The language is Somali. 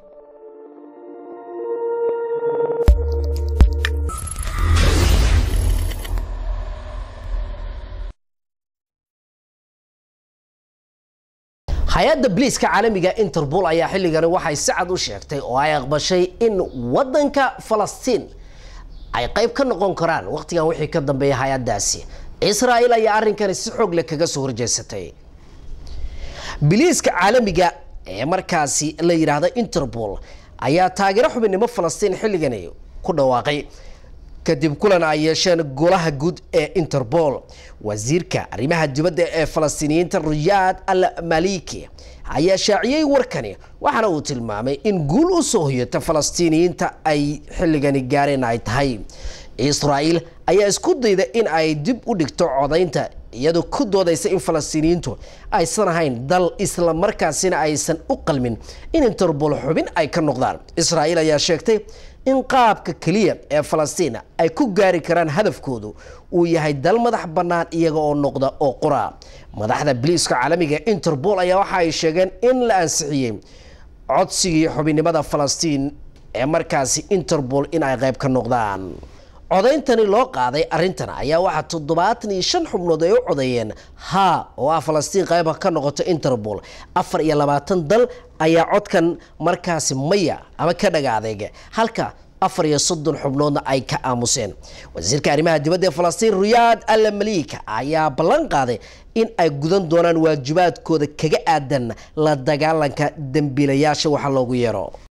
hay-adda biliiska caalamiga interpol ayaa xilligani waxay si cad u sheegtay oo ay aqbashay in wadanka falastiin ay qayb ka noqon karaan waqtigan wixii ka dambeeya hay-addaasi israel ayaa arrinkani si xoog leh kaga soo horjeesatay biliiska caalamiga ee markaasi la yidhaahda interpol ayaa taageero xubinnimo falastiin xilligani ku dhawaaqay kadib kulan ay yeesheen golaha guud ee interpol wasiirka arrimaha dibadda ee falastiiniyiinta riyaad al maliki ayaa shaaciyey warkani waxaana uu tilmaamay in guul u soo hoyata falastiiniyiinta ay xilligani gaareen ay tahay israel ayaa isku dayda in ay dib u dhigto codaynta iyadoo ku doodaysa in falastiiniyiintu aysan ahayn dal isla markaasina aysan u qalmin in interpol xubin ay ka noqdaan israel ayaa sheegtay in qaabka keliya ee falastiin ay ku gaari karaan hadafkoodu uu yahay dal madax bannaan iyaga oo noqda oo qura madaxda biliiska caalamiga interpol ayaa waxa ay sheegeen in la ansixiyey codsigii xubinnimada falastiin ee markaasi interpol in ay qayb ka noqdaan codayntani loo qaaday arrintan ayaa waxaa toddobaatan iyo shan xubnood ay u codeeyeen haa oo ah falastiin qayba ka noqoto interpol afar iyo labaatan dal ayaa codkan markaasi maya ama ka dhaga adeega halka afar iyo soddon xubnoodna ay ka aamuseen wasiirka arrimaha dibadda ee falastiin riyaad al malika ayaa ballan qaaday in ay gudan doonaan waajibaadkooda kaga aadan la dagaalanka dembiilayaasha waxa loogu yeero